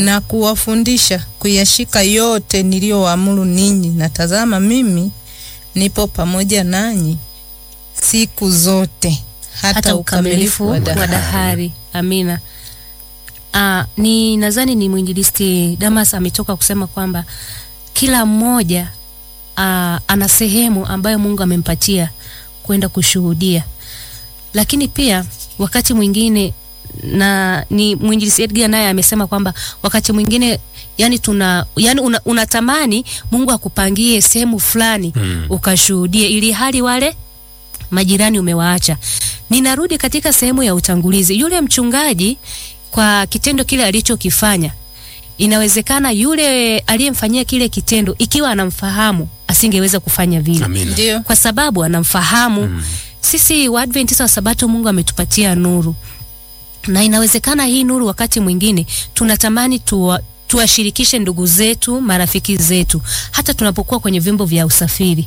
na kuwafundisha kuyashika yote niliyowaamuru ninyi, na tazama, mimi nipo pamoja nanyi siku zote hata, hata ukamilifu wa dahari. dahari. Amina. Ah, ni nadhani ni mwinjilisti Damas ametoka kusema kwamba kila mmoja ah, ana sehemu ambayo Mungu amempatia kwenda kushuhudia, lakini pia wakati mwingine na ni mwinjilisti Edgar naye amesema kwamba wakati mwingine yani tuna yani una, unatamani Mungu akupangie sehemu fulani Mm. ukashuhudie ili hali wale majirani umewaacha. Ninarudi katika sehemu ya utangulizi. Yule mchungaji kwa kitendo kile alichokifanya, inawezekana yule aliyemfanyia kile kitendo, ikiwa anamfahamu, asingeweza kufanya vile Amina. Ndio. kwa sababu anamfahamu. Mm. Sisi Waadventista wa Sabato, Mungu ametupatia nuru, na inawezekana hii nuru wakati mwingine tunatamani tuwa, tuwashirikishe ndugu zetu, marafiki zetu, hata tunapokuwa kwenye vyombo vya usafiri.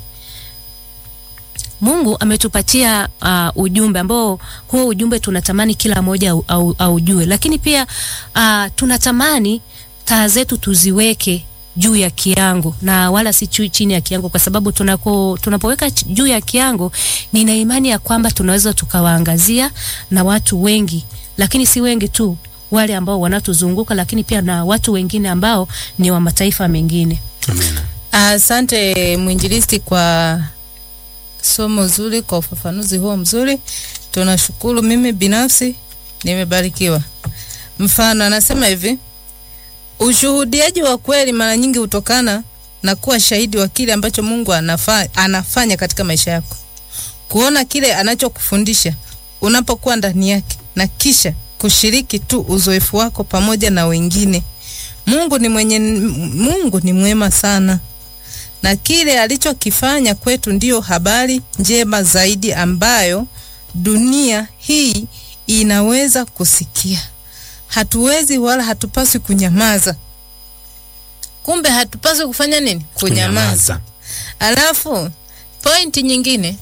Mungu ametupatia uh, ujumbe ambao huo ujumbe tunatamani kila mmoja au, au, aujue, lakini pia uh, tunatamani taa zetu tuziweke juu ya kiango na wala si chu- chini ya kiango, kwa sababu tunako, tunapoweka ch- juu ya kiango, nina imani ya kwamba tunaweza tukawaangazia na watu wengi, lakini si wengi tu, wale ambao wanatuzunguka, lakini pia na watu wengine ambao ni wa mataifa mengine. Amina. Asante mwinjilisti kwa somo zuri, kwa ufafanuzi huo mzuri. Tunashukuru. Mimi binafsi nimebarikiwa. Mfano, anasema hivi, ushuhudiaji wa kweli mara nyingi hutokana na kuwa shahidi wa kile ambacho Mungu anafa, anafanya katika maisha yako, kuona kile anachokufundisha unapokuwa ndani yake, na kisha kushiriki tu uzoefu wako pamoja na wengine. Mungu ni mwenye, Mungu ni mwema sana na kile alichokifanya kwetu ndiyo habari njema zaidi ambayo dunia hii inaweza kusikia. Hatuwezi wala hatupaswi kunyamaza. Kumbe hatupaswi kufanya nini? Kunyamaza. Alafu pointi nyingine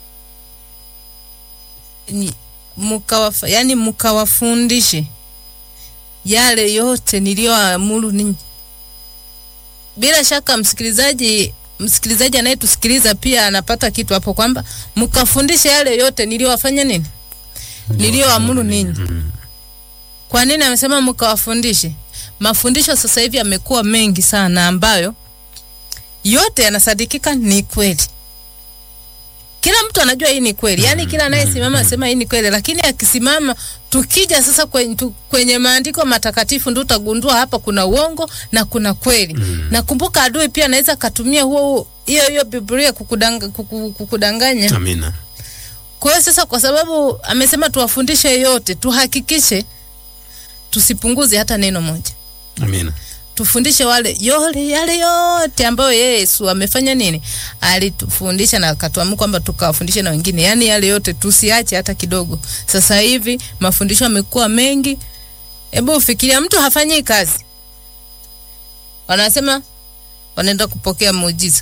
ni mkawafa, yani mkawafundishe yale yote niliyoamuru ninyi. Bila shaka msikilizaji msikilizaji anayetusikiliza pia anapata kitu hapo kwamba mkafundishe yale yote niliyowafanya nini, niliyoamuru ninyi. Kwa nini amesema mkawafundishe? Mafundisho sasa hivi yamekuwa mengi sana, ambayo yote yanasadikika ni kweli. Kila mtu anajua hii ni kweli, yaani kila anayesimama asema hii ni kweli, lakini akisimama, tukija sasa kwenye, tu, kwenye maandiko matakatifu ndio utagundua hapa kuna uongo na kuna kweli. Na kumbuka, adui pia anaweza akatumia huo huo- hiyo hiyo Biblia kukudanga, kuku- kukudanganya. Amina. Kwa hiyo sasa, kwa sababu amesema tuwafundishe yote, tuhakikishe tusipunguze hata neno moja Amina. tufundishe wale yole yale yote ambayo Yesu amefanya nini, alitufundisha na akatuamuru kwamba tukawafundishe na wengine, yaani yale yote tusiache hata kidogo. Sasa hivi mafundisho yamekuwa mengi. Hebu ufikiria, mtu hafanyi kazi, wanasema wanaenda kupokea muujiza.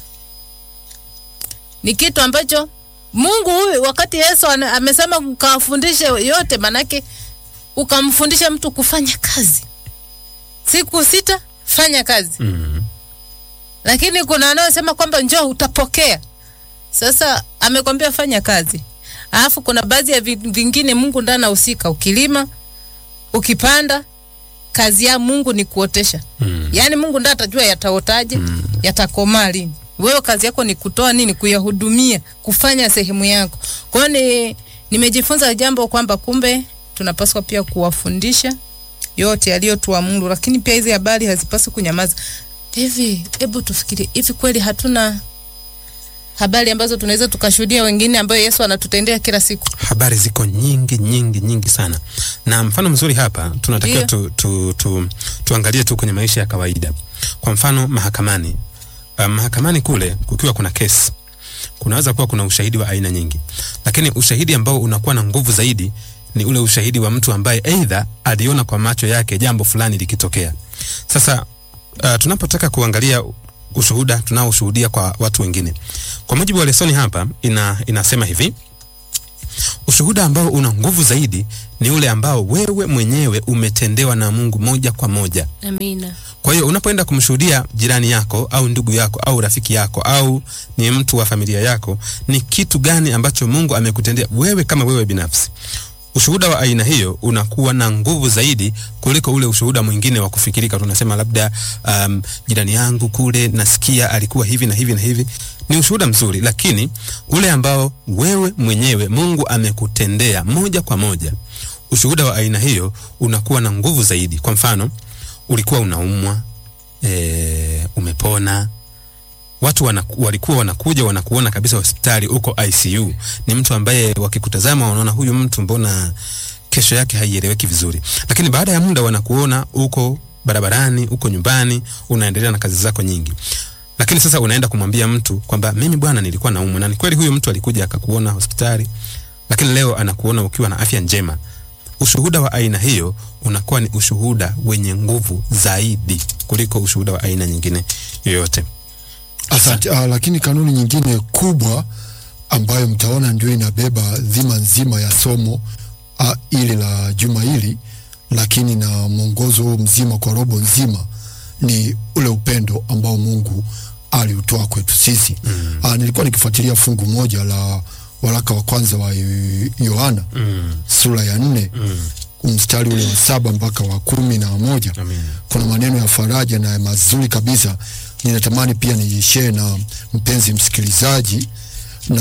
Ni kitu ambacho Mungu huyu, wakati Yesu ana- amesema mkawafundishe yote, manake ukamfundisha mtu kufanya kazi siku sita fanya kazi, Mm. lakini kuna wanaosema kwamba njoo utapokea. Sasa amekwambia fanya kazi, alafu kuna baadhi ya vi- vingine Mungu ndiye anahusika. Ukilima, ukipanda, kazi ya Mungu ni kuotesha. Mm. Yaani Mungu ndiye atajua yataotaje, yatakomaa lini. Wewe kazi yako ni kutoa nini, kuyahudumia, kufanya sehemu yako. Kwa hiyo ni nimejifunza jambo kwamba kumbe tunapaswa pia kuwafundisha yote yaliyotuamuru, lakini pia hizi habari hazipaswi kunyamaza. Hivi hebu tufikirie, hivi kweli hatuna habari ambazo tunaweza tukashuhudia wengine ambayo Yesu anatutendea kila siku? habari ziko nyingi nyingi nyingi sana na mfano mzuri hapa tunatakiwa Ndio. tu, tu, tu, tuangalie tu kwenye maisha ya kawaida kwa mfano mahakamani uh, mahakamani kule kukiwa kuna kesi kunaweza kuwa kuna ushahidi wa aina nyingi lakini ushahidi ambao unakuwa na nguvu zaidi ni ule ushahidi wa mtu ambaye aidha aliona kwa macho yake jambo fulani likitokea sasa uh, tunapotaka kuangalia ushuhuda tunaoshuhudia kwa watu wengine kwa mujibu wa lesoni hapa ina, inasema hivi ushuhuda ambao una nguvu zaidi ni ule ambao wewe mwenyewe umetendewa na Mungu moja kwa moja. Amina. Kwa hiyo unapoenda kumshuhudia jirani yako au ndugu yako au rafiki yako au ni mtu wa familia yako, ni kitu gani ambacho Mungu amekutendea wewe kama wewe binafsi? Ushuhuda wa aina hiyo unakuwa na nguvu zaidi kuliko ule ushuhuda mwingine wa kufikirika. Tunasema labda um, jirani yangu kule nasikia alikuwa hivi na hivi na hivi. Ni ushuhuda mzuri, lakini ule ambao wewe mwenyewe Mungu amekutendea moja kwa moja, ushuhuda wa aina hiyo unakuwa na nguvu zaidi. Kwa mfano, ulikuwa unaumwa e, umepona watu wanaku, walikuwa wanakuja wanakuona kabisa hospitali uko ICU. Ni mtu ambaye wakikutazama wanaona huyu mtu mbona kesho yake haieleweki vizuri, lakini baada ya muda wanakuona uko barabarani, uko nyumbani, unaendelea na kazi zako nyingi. Lakini sasa unaenda kumwambia mtu kwamba mimi bwana, nilikuwa naumwa, na ni kweli huyu mtu alikuja akakuona hospitali, lakini leo anakuona ukiwa na afya njema. Ushuhuda wa aina hiyo unakuwa ni ushuhuda wenye nguvu zaidi kuliko ushuhuda wa aina nyingine yoyote. Asante. Uh, lakini kanuni nyingine kubwa ambayo mtaona ndio inabeba dhima nzima ya somo uh, ili la juma hili, lakini na mwongozo huu mzima kwa robo nzima ni ule upendo ambao Mungu aliutoa kwetu sisi. Mm. Uh, nilikuwa nikifuatilia fungu moja la waraka wa kwanza wa Yohana Mm. sura ya nne Mm. mstari ule wa saba mpaka wa kumi na moja Amen. kuna maneno ya faraja na mazuri kabisa. Ninatamani pia niishare na mpenzi msikilizaji na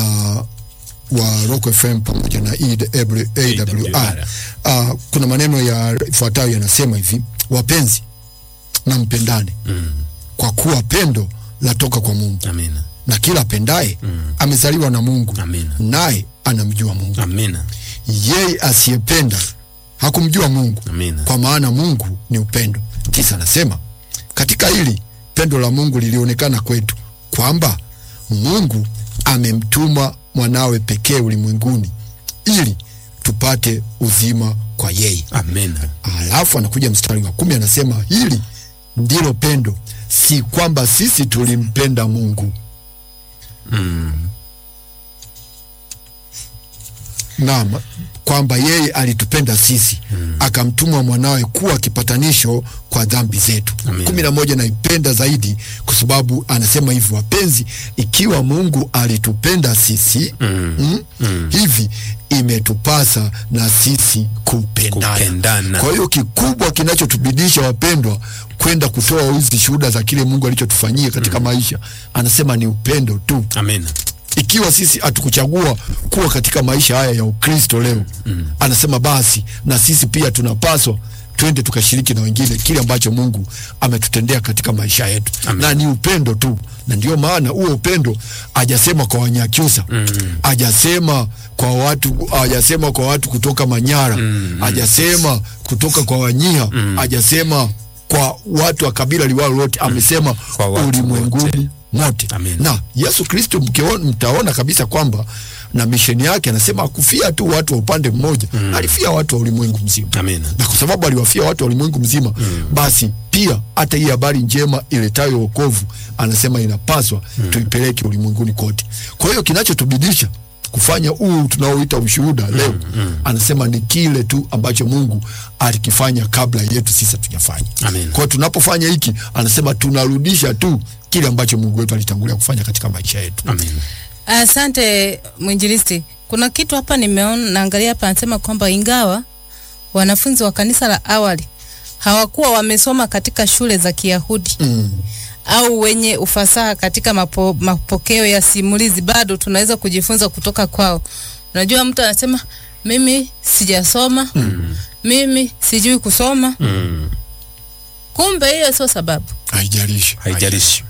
wa Rock FM pamoja na AWR. Uh, kuna maneno yafuatayo yanasema hivi: wapenzi, na mpendane Mm. kwa kuwa pendo latoka kwa Mungu, Amina. na kila apendaye Mm. amezaliwa na Mungu, Amina. naye anamjua Mungu. Amina. Yeye asiyependa hakumjua Mungu, Amina. kwa maana Mungu ni upendo. Tisa anasema katika hili pendo la Mungu lilionekana kwetu kwamba Mungu amemtuma mwanawe pekee ulimwenguni ili tupate uzima kwa yeye. Amina. Alafu anakuja mstari wa kumi anasema hili ndilo pendo, si kwamba sisi tulimpenda Mungu. Mm. Naam, kwamba yeye alitupenda sisi mm. akamtuma mwanawe kuwa kipatanisho kwa dhambi zetu. Amen. kumi na moja naipenda zaidi kwa sababu anasema hivi, wapenzi, ikiwa Mungu alitupenda sisi Mm. mm, Mm. hivi imetupasa na sisi kupendana. Kupendana. Kwa hiyo kikubwa kinachotubidisha wapendwa, kwenda kutoa hizi shuhuda za kile Mungu alichotufanyia katika maisha, anasema ni upendo tu Amina. ikiwa sisi hatukuchagua kuwa katika maisha haya ya Ukristo leo mm. anasema basi na sisi pia tunapaswa twende tukashiriki na wengine kile ambacho Mungu ametutendea katika maisha yetu Amen. na ni upendo tu, na ndio maana huo upendo hajasema kwa Wanyakyusa Mm. hajasema kwa watu hajasema kwa watu kutoka Manyara Mm. hajasema kutoka kwa Wanyia hajasema kwa watu wa kabila liwalo lote, amesema Kwa watu ulimwenguni mote Amen. na Yesu Kristo mkiona, mtaona kabisa kwamba na misheni yake anasema akufia tu watu wa upande mmoja mm. alifia watu wa ulimwengu mzima Amina. na kwa sababu aliwafia watu wa ulimwengu mzima mm. basi pia hata hii habari njema iletayo wokovu anasema inapaswa mm. tuipeleke ulimwenguni kote. Kwa hiyo kinachotubidisha kufanya huu tunaoita ushuhuda leo mm. anasema ni kile tu ambacho Mungu alikifanya kabla yetu sisi hatujafanya. Amen. Kwa hiyo tunapofanya hiki, anasema tunarudisha tu kile ambacho Mungu wetu alitangulia kufanya katika maisha yetu. Amina. Asante mwinjilisti. Kuna kitu hapa nimeona, naangalia hapa, anasema kwamba ingawa wanafunzi wa kanisa la awali hawakuwa wamesoma katika shule za Kiyahudi Mm. au wenye ufasaha katika mapo, mapokeo ya simulizi, bado tunaweza kujifunza kutoka kwao. Unajua, mtu anasema mimi sijasoma Mm. mimi sijui kusoma, Mm. kumbe hiyo sio sababu. Haijalishi, Haijalishi.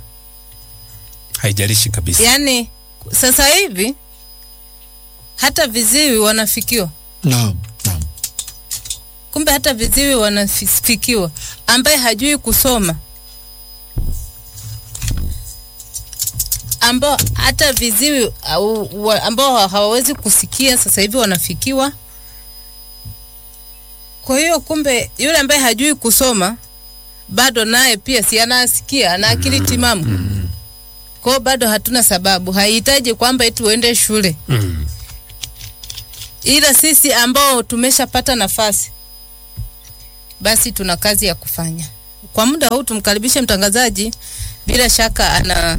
Haijalishi kabisa. Yaani sasa hivi hata viziwi wanafikiwa Naam, naam. kumbe hata viziwi wanafikiwa, ambaye hajui kusoma, ambao hata viziwi au, wa, ambao hawawezi kusikia sasa hivi wanafikiwa. Kwa hiyo kumbe yule ambaye hajui kusoma bado naye pia si anasikia, ana akili timamu. Kwa hiyo bado hatuna sababu, haihitaji kwamba eti uende shule. Mm. ila sisi ambao tumeshapata nafasi, basi tuna kazi ya kufanya. Kwa muda huu tumkaribishe mtangazaji, bila shaka ana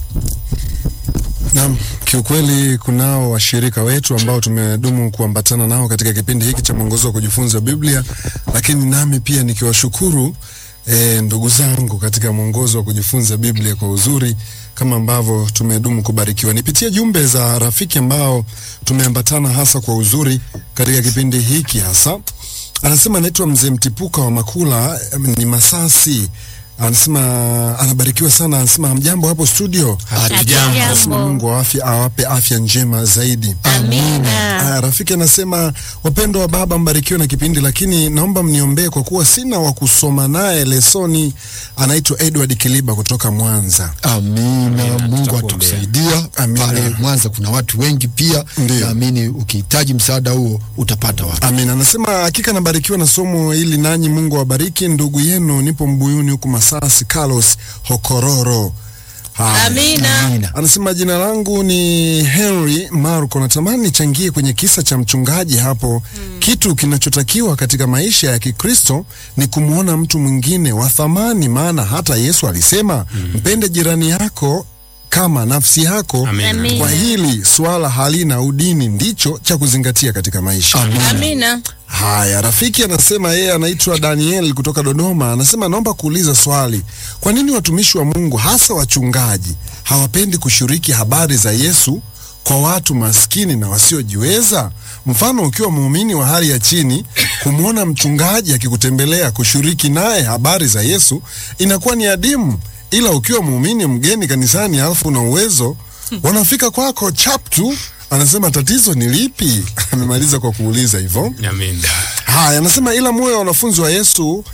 Naam, kiukweli kunao washirika wetu ambao tumedumu kuambatana nao katika kipindi hiki cha mwongozo wa kujifunza Biblia, lakini nami pia nikiwashukuru e, ndugu zangu katika mwongozo wa kujifunza Biblia kwa uzuri kama ambavyo tumedumu kubarikiwa. Nipitie jumbe za rafiki ambao tumeambatana hasa kwa uzuri katika kipindi hiki hasa. Anasema anaitwa Mzee Mtipuka wa Makula, em, ni Masasi. Anasema anabarikiwa sana, anasema hamjambo hapo studio. Hatujambo. Anasema Mungu wa afya awape afya njema zaidi. Amina. Aya, rafiki anasema wapendwa wa baba, mbarikiwe na kipindi, lakini naomba mniombee kwa kuwa sina wa kusoma naye lesoni. Anaitwa Edward Kiliba kutoka Mwanza. Amina, Mungu tutakuombea. atakusaidia. Amina. Pale Mwanza kuna watu wengi pia, Ndiyo. naamini ukihitaji msaada huo utapata watu. Amina. Anasema hakika nabarikiwa na somo hili, nanyi Mungu awabariki. Ndugu yenu nipo Mbuyuni huku Masasi, Carlos Hokororo. Haya. Amina. Amina. Anasema jina langu ni Henry Marco, natamani nichangie kwenye kisa cha mchungaji hapo. Kitu kinachotakiwa katika maisha ya Kikristo ni kumwona mtu mwingine wa thamani, maana hata Yesu alisema mpende jirani yako kama nafsi yako. Amina. Amina. Kwa hili swala halina udini, ndicho cha kuzingatia katika maisha. Amina. Haya, rafiki anasema yeye anaitwa Daniel kutoka Dodoma. Anasema naomba kuuliza swali, kwa nini watumishi wa Mungu hasa wachungaji hawapendi kushiriki habari za Yesu kwa watu maskini na wasiojiweza? Mfano, ukiwa muumini wa hali ya chini, kumwona mchungaji akikutembelea kushiriki naye habari za Yesu inakuwa ni adimu, ila ukiwa muumini mgeni kanisani alafu una uwezo, wanafika kwako chap tu. Anasema tatizo ni lipi? Amemaliza kwa kuuliza hivyo. Amina. Haya, anasema ila muwe wanafunzi wa Yesu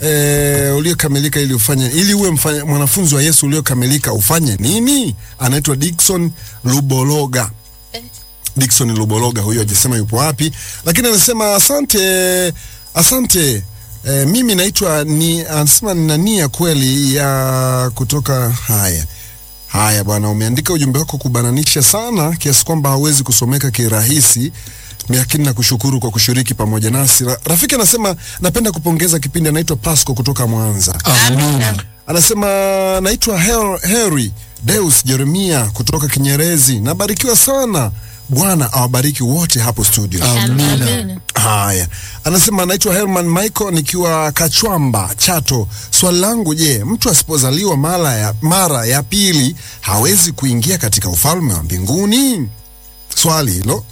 e, uliokamilika ili ufanye ili uwe mfanya, mwanafunzi wa Yesu uliokamilika ufanye nini? Anaitwa Dickson Lubologa. Dickson Lubologa huyo hajasema yupo wapi, lakini anasema asante, asante. E, mimi naitwa ni anasema nina nia kweli ya kutoka haya Haya bwana, umeandika ujumbe wako kubananisha sana kiasi kwamba hauwezi kusomeka kirahisi, lakini nakushukuru kwa kushiriki pamoja nasi. Ra- Rafiki anasema napenda kupongeza kipindi. Anaitwa Pasco kutoka Mwanza. Amina. Anasema naitwa Her- Harry Deus Jeremia kutoka Kinyerezi. Nabarikiwa sana. Bwana awabariki wote hapo studio. Amina. Haya, anasema anaitwa Herman Michael nikiwa Kachwamba, Chato. Swali langu, je, mtu asipozaliwa mara ya, mara ya pili hawezi kuingia katika ufalme wa mbinguni? Swali hilo.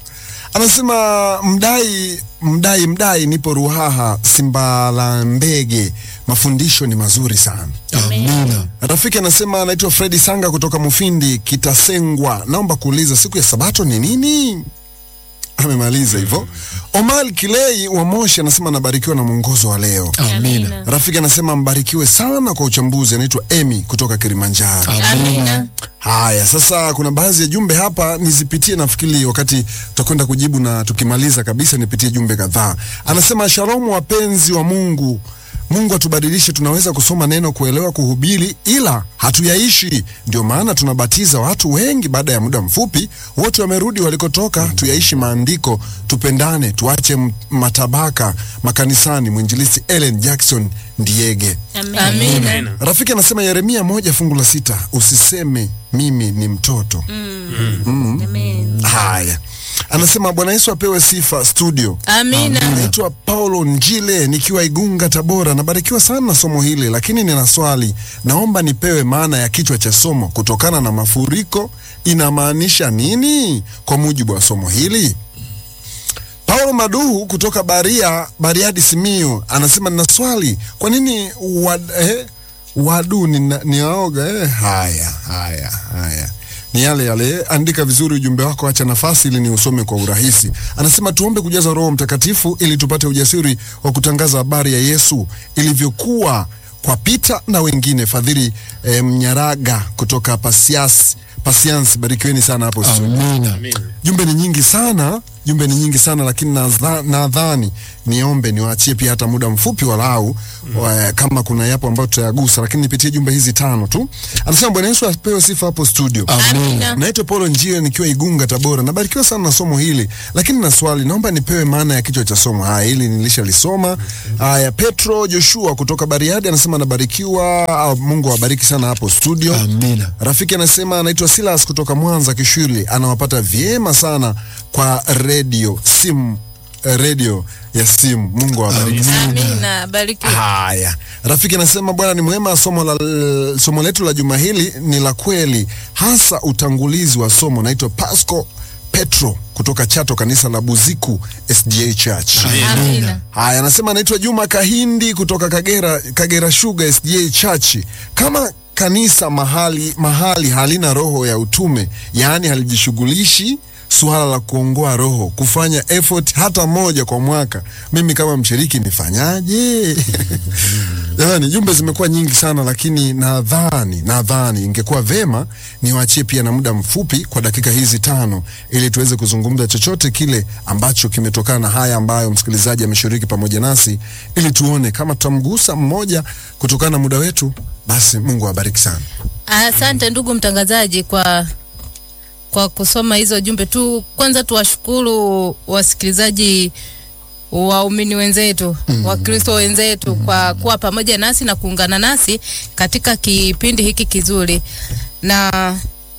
Anasema mdai mdai mdai, nipo Ruhaha Simbalambege. Mafundisho ni mazuri sana. Amina. Rafiki anasema anaitwa Fredi Sanga kutoka Mufindi Kitasengwa. Naomba kuuliza siku ya Sabato ni nini? Amemaliza hivyo. Omar Kilei wa Moshi anasema anabarikiwa na mwongozo wa leo. Amina. Rafiki anasema mbarikiwe sana kwa uchambuzi. Anaitwa Emi kutoka Kilimanjaro. Amina. Haya, sasa kuna baadhi ya jumbe hapa nizipitie, nafikiri wakati tutakwenda kujibu na tukimaliza kabisa nipitie jumbe kadhaa. Anasema shalomu, wapenzi wa Mungu. Mungu atubadilishe. Tunaweza kusoma neno, kuelewa, kuhubiri, ila hatuyaishi. Ndio maana tunabatiza watu wengi, baada ya muda mfupi wote wamerudi walikotoka. Tuyaishi maandiko, tupendane, tuache m- matabaka makanisani. Mwinjilisi Ellen Jackson Ndiege. Amina. Rafiki anasema Yeremia moja fungu la sita usiseme mimi ni mtoto. Amen. Haya, anasema Bwana Yesu apewe sifa studio. Amina. Naitwa Paulo Njile nikiwa Igunga, Tabora. Nabarikiwa sana na somo hili, lakini nina swali. Naomba nipewe maana ya kichwa cha somo, kutokana na mafuriko inamaanisha nini kwa mujibu wa somo hili? Paulo Maduhu kutoka Baria, Bariadi, Simiyu anasema nina swali, kwa nini wad, eh, wadu ni, ni waoga eh? Haya, haya, haya ni yale yale. Andika vizuri ujumbe wako, acha nafasi ili ni usome kwa urahisi. Anasema tuombe kujaza Roho Mtakatifu ili tupate ujasiri wa kutangaza habari ya Yesu ilivyokuwa kwa Pita na wengine. Fadhili eh, Mnyaraga kutoka Pasias, Pasiansi, barikiweni sana hapo studio. Amina. Jumbe ni nyingi sana jumbe ni nyingi sana, lakini nadha- nadhani niombe niwaachie pia hata muda mfupi walau wa, kama kuna yapo ambayo tutayagusa, lakini nipitie jumbe hizi tano tu. Anasema Bwana Yesu apewe sifa hapo studio. Amina. Naitwa Paulo Njio nikiwa Igunga Tabora. Nabarikiwa sana na somo hili, lakini na swali, naomba nipewe maana ya kichwa cha somo. Haya, hili nilishalisoma. Haya, Petro Joshua kutoka Bariadi anasema anabarikiwa. ah, Mungu awabariki sana hapo studio. Amina. Rafiki anasema anaitwa Silas kutoka Mwanza Kishwili, anawapata vyema sana kwa redio simu, eh, redio ya simu. Mungu awabariki. Amina, barikiwa. Haya, rafiki anasema Bwana ni mwema. Somo la somo letu la juma hili ni la kweli, hasa utangulizi wa somo. Naitwa Pasco Petro kutoka Chato, kanisa la Buziku SDA Church. Amina. Haya, anasema anaitwa Juma Kahindi kutoka Kagera, Kagera Sugar SDA Church. Kama kanisa mahali mahali halina roho ya utume, yaani halijishughulishi suala la kuongoa roho, kufanya effort hata moja kwa mwaka, mimi kama mshiriki nifanyaje? Jamani, jumbe zimekuwa nyingi sana, lakini nadhani nadhani ingekuwa vema niwaachie pia na muda mfupi kwa dakika hizi tano, ili tuweze kuzungumza chochote kile ambacho kimetokana na haya ambayo msikilizaji ameshiriki pamoja nasi, ili tuone kama tutamgusa mmoja kutokana na muda wetu. Basi Mungu awabariki sana. Asante ndugu mtangazaji kwa kwa kusoma hizo jumbe tu. Kwanza tuwashukuru wasikilizaji waumini wenzetu mm. Wakristo wenzetu mm. kwa kuwa pamoja nasi na kuungana nasi katika kipindi hiki kizuri, na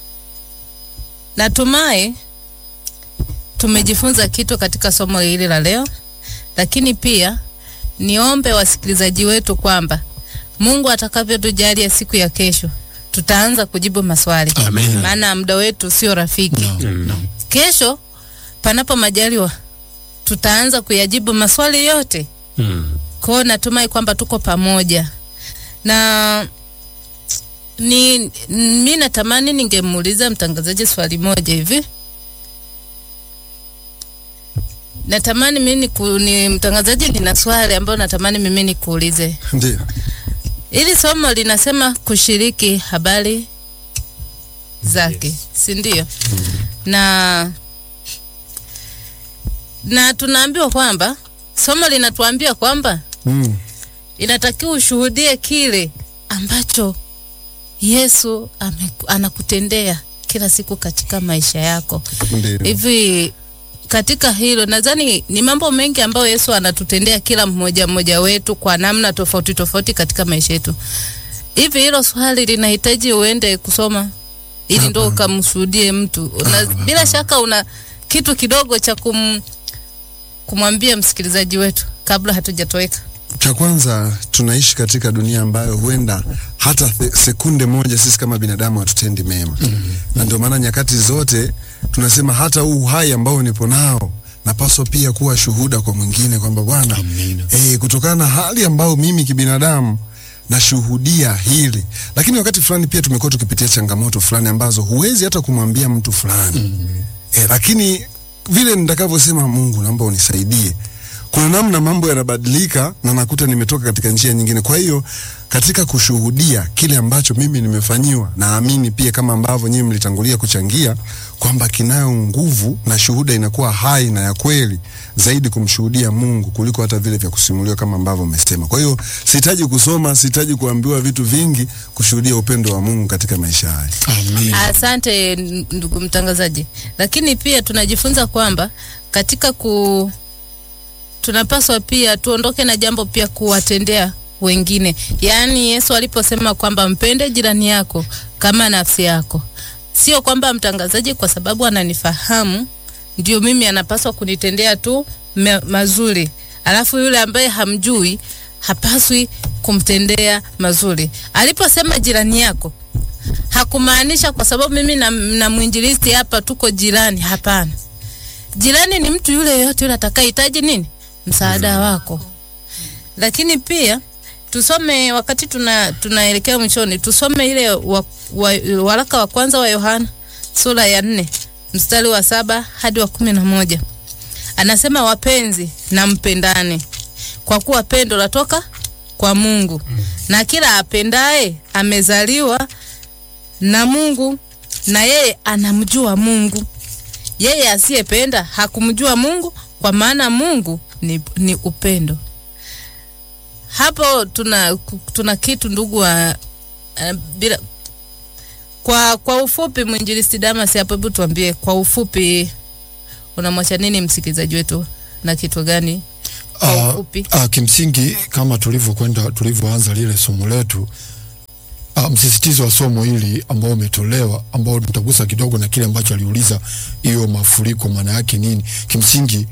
natumai tumejifunza kitu katika somo hili la leo, lakini pia niombe wasikilizaji wetu kwamba Mungu atakavyotujalia siku ya kesho tutaanza kujibu maswali, Amen. maana muda wetu sio rafiki. Kesho panapo majaliwa tutaanza kuyajibu maswali yote. Mm. Kwa hiyo natumai kwamba tuko pamoja na ni mi natamani ningemuuliza mtangazaji swali moja hivi. Natamani mimi niku, ni mtangazaji, nina swali ambayo natamani mimi nikuulize. Ndio. Hili somo linasema kushiriki habari zake, si ndio? Na na tunaambiwa kwamba somo linatuambia kwamba Mm. inatakiwa ushuhudie kile ambacho Yesu ame, anakutendea kila siku katika maisha yako. Ndio. Hivi katika hilo nadhani ni mambo mengi ambayo Yesu anatutendea kila mmoja mmoja wetu kwa namna tofauti tofauti katika maisha yetu. Hivi hilo swali linahitaji uende kusoma ili ndo ukamshuhudie mtu. Una, bila shaka una kitu kidogo cha kum, kumwambia msikilizaji wetu kabla hatujatoweka. Cha kwanza tunaishi katika dunia ambayo huenda hata the- sekunde moja sisi kama binadamu hatutendi mema mm-hmm. na ndio maana nyakati zote tunasema hata huu uhai ambao nipo nao napaswa pia kuwa shuhuda kwa mwingine kwamba Bwana Amina. eh, kutokana na hali ambayo mimi kibinadamu nashuhudia hili, lakini wakati fulani pia tumekuwa tukipitia changamoto fulani ambazo huwezi hata kumwambia mtu fulani mm-hmm. eh, lakini vile nitakavyosema, Mungu naomba unisaidie kuna namna mambo yanabadilika na nakuta nimetoka katika njia nyingine. Kwa hiyo katika kushuhudia kile ambacho mimi nimefanyiwa, naamini pia kama ambavyo nyinyi mlitangulia kuchangia kwamba kinayo nguvu na shuhuda inakuwa hai na ya kweli zaidi kumshuhudia Mungu kuliko hata vile vya kusimuliwa kama ambavyo umesema. Kwa hiyo sihitaji kusoma, sihitaji kuambiwa vitu vingi kushuhudia upendo wa Mungu katika maisha haya. Amin. Asante n- ndugu mtangazaji, lakini pia tunajifunza kwamba katika ku tunapaswa pia tuondoke na jambo pia kuwatendea wengine. Yaani Yesu aliposema kwamba mpende jirani yako kama nafsi yako, sio kwamba mtangazaji kwa sababu ananifahamu ndio mimi anapaswa kunitendea tu me, mazuri, alafu yule ambaye hamjui hapaswi kumtendea mazuri. Aliposema jirani yako hakumaanisha kwa sababu mimi na, na mwinjilisti hapa tuko jirani. Hapana, jirani ni mtu yule yoyote yule atakayehitaji nini msaada wako. Lakini pia tusome wakati tuna tunaelekea mwishoni, tusome ile wa, wa, waraka wa kwanza wa Yohana sura ya nne mstari wa saba hadi wa kumi na moja anasema, wapenzi na mpendane, kwa kuwa pendo latoka kwa Mungu, na kila apendaye amezaliwa na Mungu, na yeye anamjua Mungu. yeye asiyependa hakumjua Mungu, kwa maana Mungu ni, ni upendo. Hapo tuna, tuna kitu ndugu wa uh, bila kwa kwa ufupi, mwinjilisti Damas hapo, hebu tuambie kwa ufupi, unamwacha nini msikilizaji wetu na kitu gani kwa Ah, ufupi? ah, kimsingi kama tulivyokwenda tulivyoanza lile somo letu ah, msisitizo wa somo hili ambao umetolewa ambao tutagusa kidogo na kile ambacho aliuliza hiyo mafuriko maana yake nini kimsingi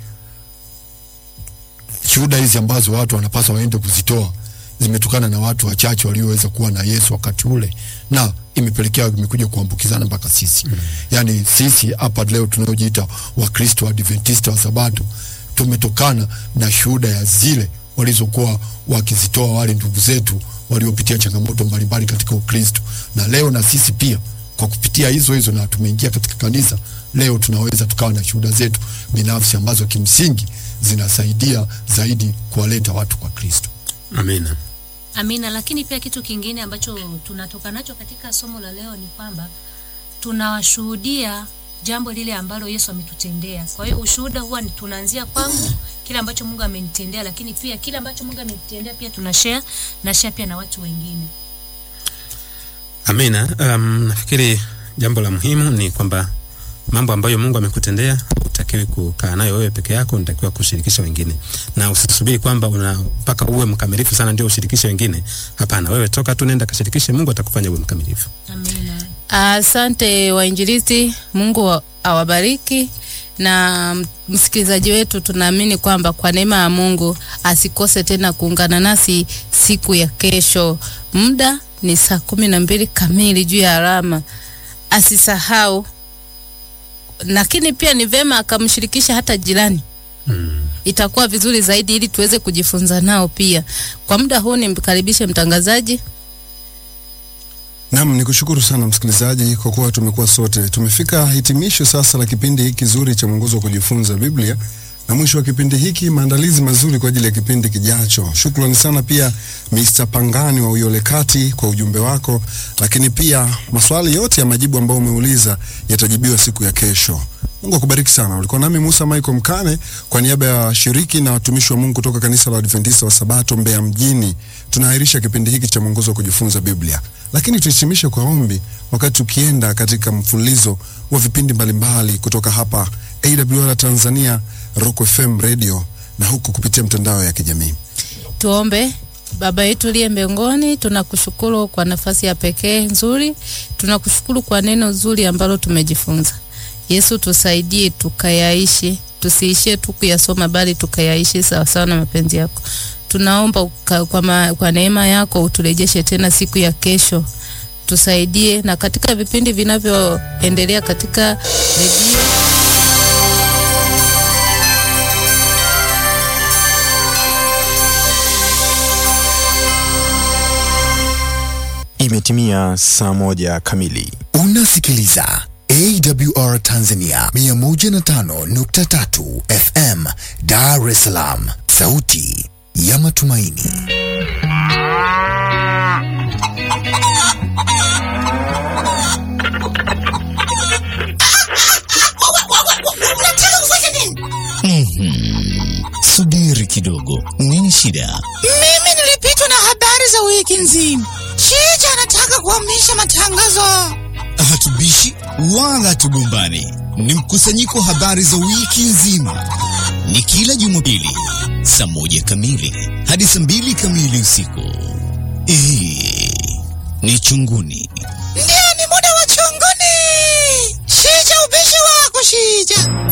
shuhuda hizi ambazo watu wanapaswa waende kuzitoa zimetokana na watu wachache walioweza kuwa na Yesu wakati ule na imepelekea imekuja kuambukizana mpaka sisi mm. Yaani sisi hapa leo tunaojiita Wakristo Adventista wa Sabato tumetokana na shuhuda ya zile walizokuwa wakizitoa wale ndugu zetu waliopitia changamoto mbalimbali katika Ukristo, na leo na sisi pia kwa kupitia hizo hizo na tumeingia katika kanisa leo, tunaweza tukawa na shuhuda zetu binafsi ambazo kimsingi zinasaidia zaidi kuwaleta watu kwa Kristo. Amina. Amina. Lakini pia kitu kingine ambacho tunatoka nacho katika somo la leo ni kwamba tunawashuhudia jambo lile ambalo Yesu ametutendea. Kwa hiyo ushuhuda huwa ni tunaanzia kwangu, kile ambacho Mungu amenitendea, lakini pia kile ambacho Mungu amenitendea pia tuna share na share pia na watu wengine. Amina. Um, nafikiri jambo la muhimu ni kwamba mambo ambayo Mungu amekutendea utakiwi kukaa nayo wewe peke yako, unatakiwa kushirikisha wengine, na usisubiri kwamba una mpaka uwe mkamilifu sana ndio ushirikishe wengine. Hapana, wewe toka tu, nenda kashirikishe, Mungu atakufanya uwe mkamilifu. Amina. Asante wainjilisti, Mungu wa- awabariki. Na msikilizaji wetu, tunaamini kwamba kwa neema ya Mungu asikose tena kuungana nasi siku ya kesho. Muda ni saa kumi na mbili kamili juu ya alama, asisahau. Lakini pia ni vema akamshirikisha hata jirani Mm. itakuwa vizuri zaidi ili tuweze kujifunza nao pia. Kwa muda huu nimkaribishe mtangazaji. Naam, ni kushukuru sana msikilizaji kwa kuwa tumekuwa sote. Tumefika hitimisho sasa la kipindi hiki kizuri cha mwongozo wa kujifunza Biblia, na mwisho wa kipindi hiki maandalizi mazuri kwa ajili ya kipindi kijacho. Shukrani sana pia Mr. Pangani wa Uyole Kati kwa ujumbe wako, lakini pia maswali yote ya majibu ambayo umeuliza yatajibiwa siku ya kesho. Mungu akubariki sana. Ulikuwa nami Musa Michael Mkane kwa niaba ya washiriki na watumishi wa Mungu kutoka kanisa la Adventista wa Sabato Mbeya mjini. Tunaahirisha kipindi hiki cha mwongozo wa kujifunza Biblia, lakini tuhitimishe kwa ombi wakati tukienda katika mfululizo wa vipindi mbalimbali kutoka hapa AWR Tanzania, Rock FM Radio na huku kupitia mtandao ya kijamii. Tuombe. Baba yetu uliye mbinguni, tunakushukuru kwa nafasi ya pekee nzuri, tunakushukuru kwa neno zuri ambalo tumejifunza. Yesu, tusaidie tukayaishi, tusiishie tu kuyasoma, bali tukayaishi sawasawa na mapenzi yako. Tunaomba uka, kwa, ma, kwa neema yako uturejeshe tena siku ya kesho, tusaidie na katika vipindi vinavyoendelea katika redio Imetimia saa moja kamili. Unasikiliza AWR Tanzania 105.3 FM Dar es Salaam, sauti ya matumaini. Mhm. Subiri kidogo, nini shida? Mimi nilipitwa na habari za wiki nzima. Chicha anataka kuhamisha matangazo. Hatubishi wala hatugombani, ni mkusanyiko wa habari za wiki nzima. Ni kila Jumapili saa moja kamili hadi saa mbili kamili usiku. Hii ni Chunguni. Ndio, ni muda wa chunguni. Chicha, ubishi wako Chicha.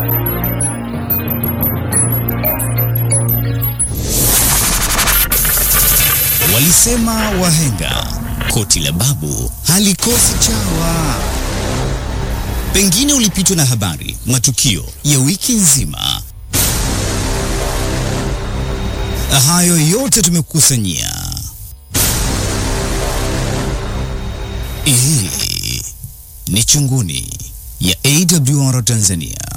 Walisema wahenga, koti la babu halikosi chawa. Pengine ulipitwa na habari, matukio ya wiki nzima. Hayo yote tumekukusanyia. Hii ni Chunguni ya AWR Tanzania.